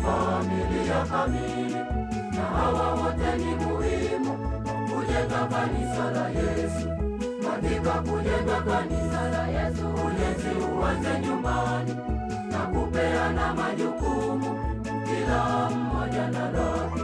familia kamili, na hawa wote ni muhimu kujenga kanisa la Yesu. Katika kujenga kanisa la Yesu, ujenzi uanze nyumbani na kupeana majukumu, kila mmoja na lake.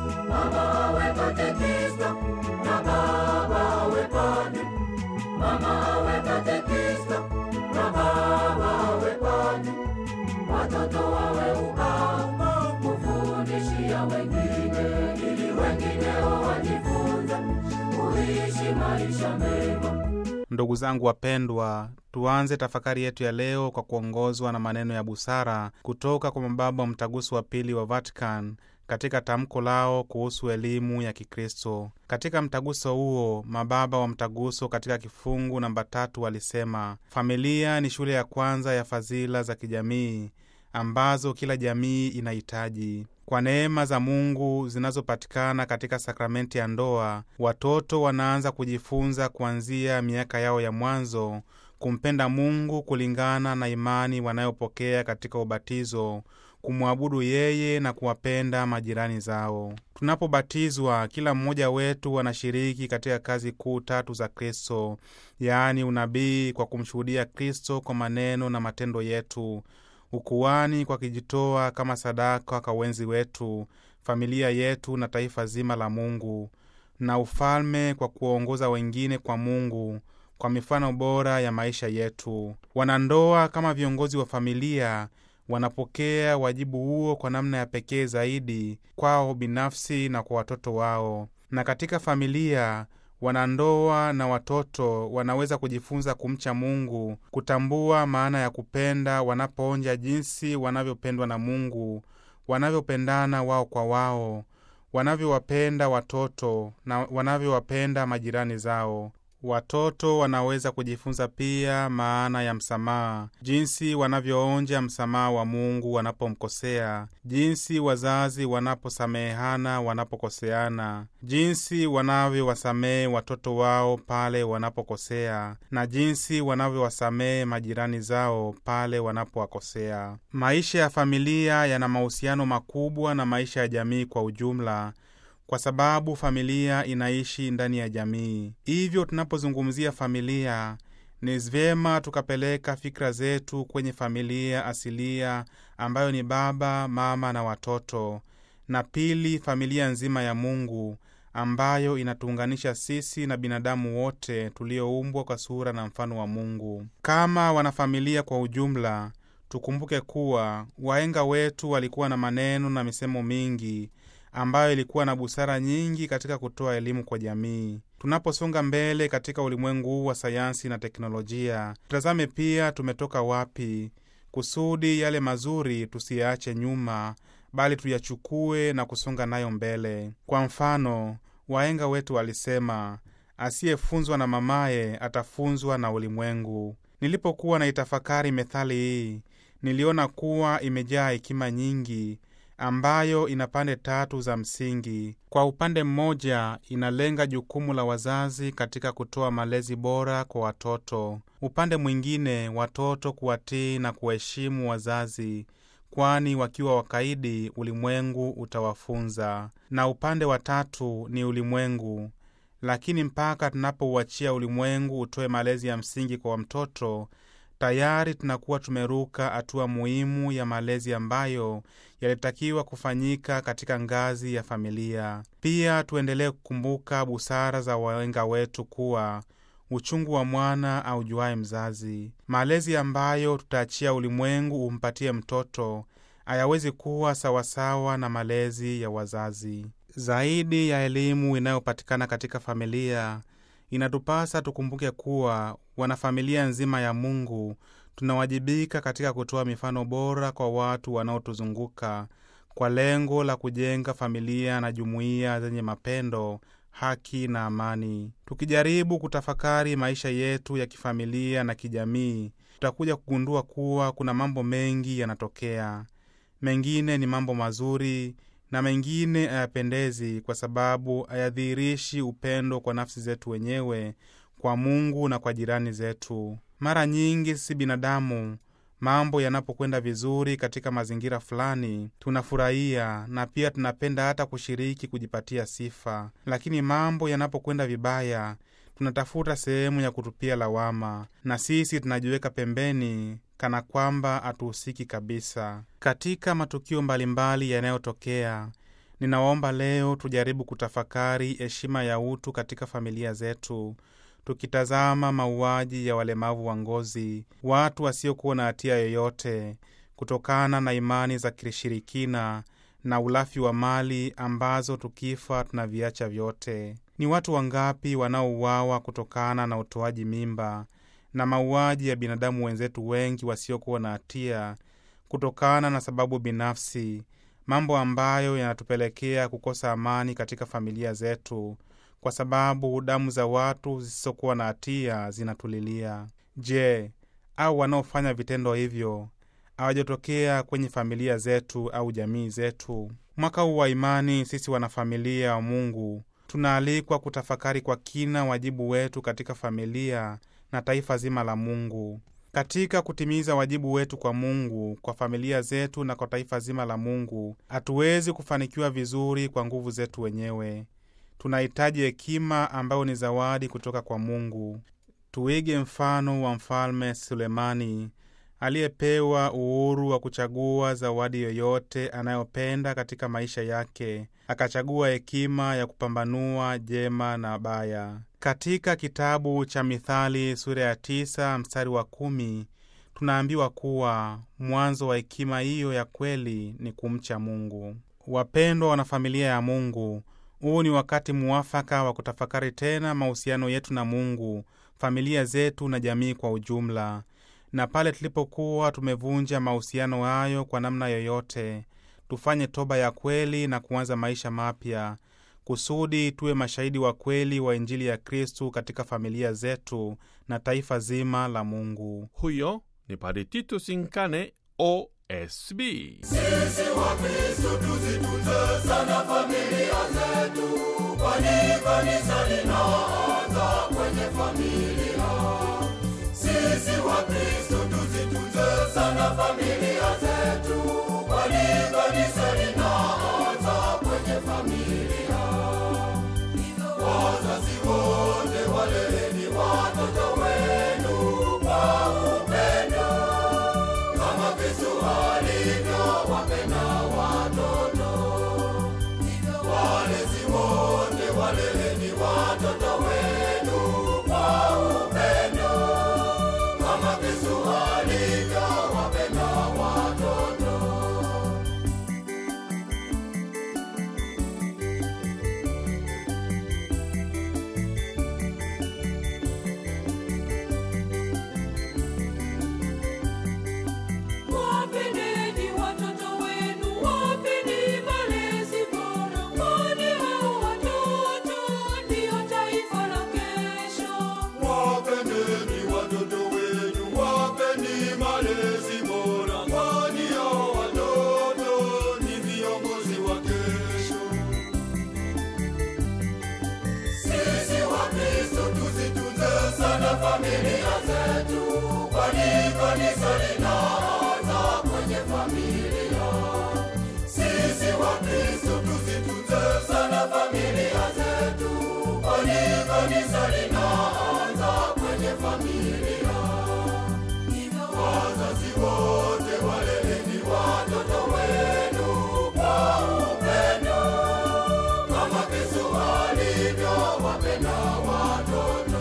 Mama awe katekista na baba awe padri. Mama awe katekista na baba awe padri. Watoto wawe ubao kufundishia wengine, ili wengineo wajifunze kuishi maisha mema. Ndugu zangu wapendwa, tuanze tafakari yetu ya leo kwa kuongozwa na maneno ya busara kutoka kwa mababa wa mtaguso wa pili wa Vatican katika tamko lao kuhusu elimu ya Kikristo. Katika mtaguso huo, mababa wa mtaguso katika kifungu namba tatu walisema familia ni shule ya kwanza ya fadhila za kijamii ambazo kila jamii inahitaji. Kwa neema za Mungu zinazopatikana katika sakramenti ya ndoa, watoto wanaanza kujifunza kuanzia miaka yao ya mwanzo kumpenda Mungu kulingana na imani wanayopokea katika ubatizo, kumwabudu yeye na kuwapenda majirani zao. Tunapobatizwa, kila mmoja wetu anashiriki katika kazi kuu tatu za Kristo, yaani unabii kwa kumshuhudia Kristo kwa maneno na matendo yetu ukuani kwa kujitoa kama sadaka kwa wenzi wetu, familia yetu na taifa zima la Mungu, na ufalme kwa kuwaongoza wengine kwa Mungu kwa mifano bora ya maisha yetu. Wanandoa kama viongozi wa familia wanapokea wajibu huo kwa namna ya pekee zaidi kwao binafsi na kwa watoto wao. Na katika familia wanandoa na watoto wanaweza kujifunza kumcha Mungu, kutambua maana ya kupenda wanapoonja jinsi wanavyopendwa na Mungu, wanavyopendana wao kwa wao, wanavyowapenda watoto na wanavyowapenda majirani zao. Watoto wanaweza kujifunza pia maana ya msamaha, jinsi wanavyoonja msamaha wa Mungu wanapomkosea, jinsi wazazi wanaposamehana wanapokoseana, jinsi wanavyowasamehe watoto wao pale wanapokosea, na jinsi wanavyowasamehe majirani zao pale wanapowakosea. Maisha ya familia yana mahusiano makubwa na maisha ya jamii kwa ujumla kwa sababu familia inaishi ndani ya jamii. Hivyo tunapozungumzia familia, ni vyema tukapeleka fikra zetu kwenye familia asilia ambayo ni baba, mama na watoto, na pili, familia nzima ya Mungu ambayo inatuunganisha sisi na binadamu wote tulioumbwa kwa sura na mfano wa Mungu. Kama wanafamilia kwa ujumla, tukumbuke kuwa wahenga wetu walikuwa na maneno na misemo mingi ambayo ilikuwa na busara nyingi katika kutoa elimu kwa jamii. Tunaposonga mbele katika ulimwengu huu wa sayansi na teknolojia, tutazame pia tumetoka wapi, kusudi yale mazuri tusiyaache nyuma, bali tuyachukue na kusonga nayo mbele. Kwa mfano, wahenga wetu walisema, asiyefunzwa na mamaye atafunzwa na ulimwengu. Nilipokuwa na itafakari methali hii, niliona kuwa imejaa hekima nyingi ambayo ina pande tatu za msingi. Kwa upande mmoja, inalenga jukumu la wazazi katika kutoa malezi bora kwa watoto. Upande mwingine, watoto kuwatii na kuwaheshimu wazazi, kwani wakiwa wakaidi, ulimwengu utawafunza. Na upande wa tatu ni ulimwengu, lakini mpaka tunapouachia ulimwengu utoe malezi ya msingi kwa mtoto tayari tunakuwa tumeruka hatua muhimu ya malezi ambayo yalitakiwa kufanyika katika ngazi ya familia. Pia tuendelee kukumbuka busara za wahenga wetu kuwa uchungu wa mwana aujuaye mzazi. Malezi ambayo tutaachia ulimwengu umpatie mtoto hayawezi kuwa sawasawa na malezi ya wazazi. Zaidi ya elimu inayopatikana katika familia inatupasa tukumbuke kuwa wanafamilia nzima ya Mungu tunawajibika katika kutoa mifano bora kwa watu wanaotuzunguka kwa lengo la kujenga familia na jumuiya zenye mapendo, haki na amani. Tukijaribu kutafakari maisha yetu ya kifamilia na kijamii, tutakuja kugundua kuwa kuna mambo mengi yanatokea. Mengine ni mambo mazuri na mengine hayapendezi kwa sababu hayadhihirishi upendo kwa nafsi zetu wenyewe, kwa Mungu na kwa jirani zetu. Mara nyingi sisi binadamu, Mambo yanapokwenda vizuri katika mazingira fulani, tunafurahia na pia tunapenda hata kushiriki kujipatia sifa, lakini mambo yanapokwenda vibaya, tunatafuta sehemu ya kutupia lawama, na sisi tunajiweka pembeni kana kwamba hatuhusiki kabisa katika matukio mbalimbali yanayotokea. Ninawaomba leo tujaribu kutafakari heshima ya utu katika familia zetu, tukitazama mauaji ya walemavu wa ngozi, watu wasiokuwa na hatia yoyote, kutokana na imani za kishirikina na ulafi wa mali ambazo tukifa tunaviacha vyote. Ni watu wangapi wanaouawa kutokana na utoaji mimba na mauaji ya binadamu wenzetu wengi wasiokuwa na hatia kutokana na sababu binafsi, mambo ambayo yanatupelekea kukosa amani katika familia zetu, kwa sababu damu za watu zisizokuwa na hatia zinatulilia. Je, au wanaofanya vitendo hivyo hawajatokea kwenye familia zetu au jamii zetu? Mwaka huu wa imani, sisi wanafamilia wa Mungu tunaalikwa kutafakari kwa kina wajibu wetu katika familia na taifa zima la Mungu. Katika kutimiza wajibu wetu kwa Mungu, kwa familia zetu na kwa taifa zima la Mungu, hatuwezi kufanikiwa vizuri kwa nguvu zetu wenyewe. Tunahitaji hekima ambayo ni zawadi kutoka kwa Mungu. Tuige mfano wa Mfalme Sulemani aliyepewa uhuru wa kuchagua zawadi yoyote anayopenda katika maisha yake, akachagua hekima ya kupambanua jema na baya. Katika kitabu cha Mithali sura ya tisa mstari wa kumi tunaambiwa kuwa mwanzo wa hekima hiyo ya kweli ni kumcha Mungu. Wapendwa wanafamilia ya Mungu, huu ni wakati muafaka wa kutafakari tena mahusiano yetu na Mungu, familia zetu na jamii kwa ujumla na pale tulipokuwa tumevunja mahusiano hayo kwa namna yoyote, tufanye toba ya kweli na kuanza maisha mapya, kusudi tuwe mashahidi wa kweli wa Injili ya Kristu katika familia zetu na taifa zima la Mungu. Huyo ni Padre Titus Nkane, OSB. Sisi Wakristo tuzitunze sana familia zetu, kwani kanisa linaanza kwenye familia. Sisi Wakristo tuzitunze sana familia zetu, kwani kanisa linaanza kwenye familia. Wazazi wote waleleni watoto wenu kwa upendo kama Kristo alivyowapenda watoto. Walezi wote waleleni watoto wenu kwa upendo kama Kristo alivyowapenda watoto. Wapendeni watoto wenu, wapeni malezi bora, kwani hao watoto ndio taifa la kesho. Wapendeni watoto wenu, wapeni malezi bora, kwani hao watoto ni viongozi wa kesho. Sisi Wakristo tuzitunze sana familia zetu, kwani kanisa linaanza kwenye familia. Sisi Wakristo tuzitunze sana familia zetu, kwani kanisa linaanza kwenye familia. Wazazi wote waleleni watoto wenu kwa upendo kama Kristo alivyowapenda watoto.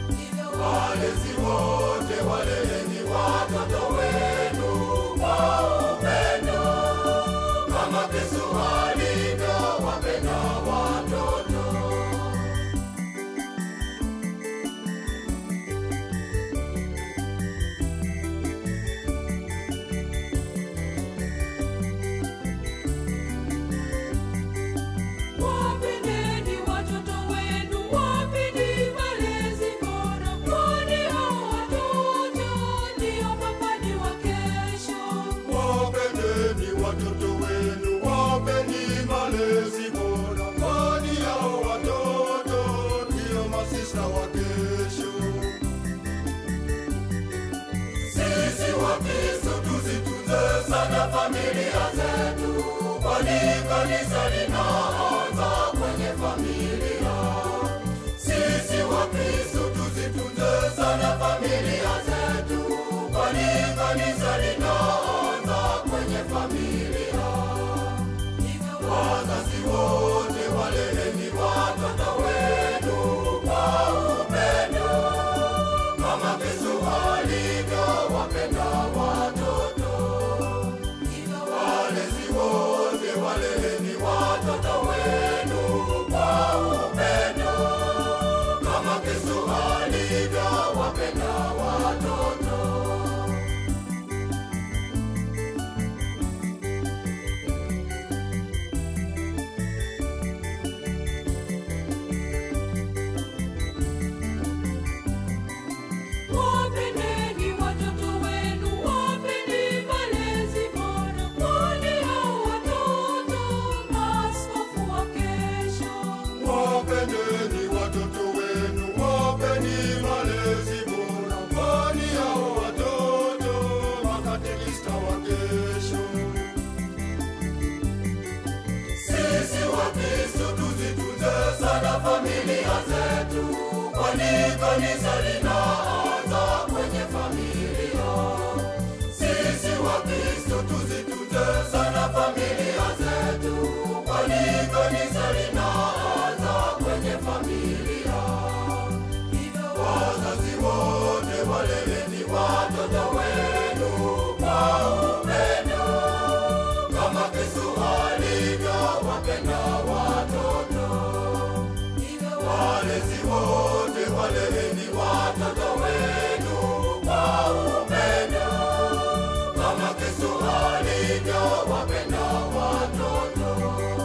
Walezi wote waleleni watoto wenu kwa zitunze sana familia zetu, kwani kanisa linaanza kwenye familia. Sisi Wakristo tuzitunze sana familia zetu, kwani kanisa linaanza kwenye familia. Wazazi wote waleleni watoto wenu kwa upendo kama Yesu alivyowapenda watoto. Walezi wote waleleni watoto wenu kwa upendo kama Yesu alivyowapenda watoto. Wapendeni watoto wenu, wapeni malezi bora, kwani hao watoto maaskofu wa kesho. Wapendeni watoto wenu, wapeni malezi bora, kwani hao watoto makatekista wa kesho. Sisi Wakristo tuzitunze sana familia zetu, kwani kanisa linaanza kwenye familia. Sisi Wakristo tuzitunze sana familia zetu, kwani kanisa linaanza kwenye familia. Wazazi wote waleleni watoto wenu kwa upendo kama Yesu alivyowapenda watoto. Walezi wote waleleni watoto wenu kwa upendo kama Yesu alivyowapenda watoto.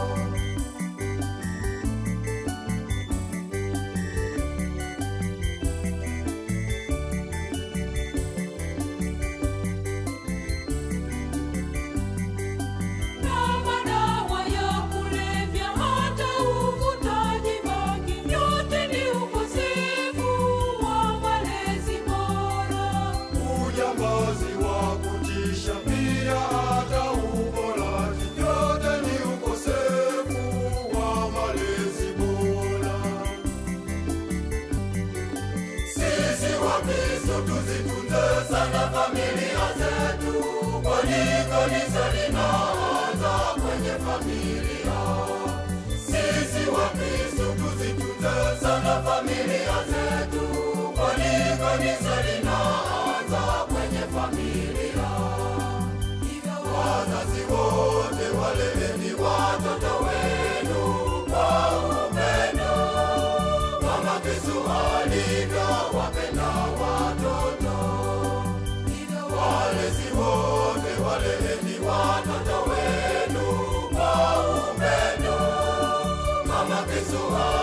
Na madawa ya kulevya hata uvutaji bangi, yote ni ukosefu wa malezi bora. Ujambazi wa kutisha pia hata uporaji, yote ni ukosefu wa malezi bora. Sisi Wakristo tuzitunze sana familia zetu, kwani kanisa linaanza kwenye familia. Sisi Wakristo tuzitunze sana familia zetu, kwani kanisa linaanza kwenye familia. Wazazi wote waleleni watoto wenu kwa upendo kama Yesu alivyowapenda watoto. Walezi wote waleleni watoto wenu kwa upendo kama Yesu